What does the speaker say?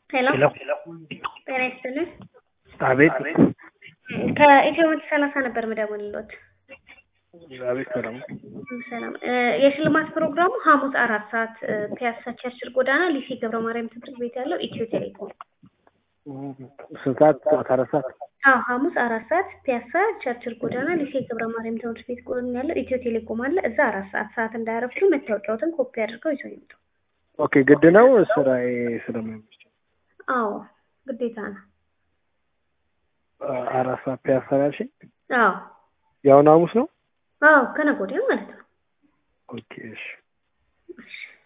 ሄሎ ሄሎ ጤና ይስጥልን። አቤት ከኢትዮ መቶ ሰላሳ ነበር ምደውልሎት። አቤት ሰላም ሰላም እ የሽልማት ፕሮግራሙ ሐሙስ አራት ሰዓት እ ፒያሳ ቸርችል ጎዳና ሊሴ ገብረ ማርያም ትምህርት ቤት ያለው ኢትዮ ቴሌኮም። ስንት ሰዓት? ጠዋት አራት ሰዓት አዎ ሐሙስ አራት ሰዓት ፒያሳ ቸርችል ጎዳና ሊሴ ገብረ ማርያም ትምህርት ቤት ጎን ያለው ኢትዮ ቴሌኮም አለ። እዛ አራት ሰዓት ሰዓት እንዳያረፍዱ መታወቂያዎትን ኮፒ አድርገው ይዘው ይምጡ። ኦኬ ግድ ነው ስራዬ ስለማይመች አዎ ግዴታ ነው። አራት ሰዓት ፒያሳ ያልሽኝ አዎ የአሁኑ ሐሙስ ነው አዎ ከነገ ወዲያ ማለት ነው። ኦኬ እሺ እሺ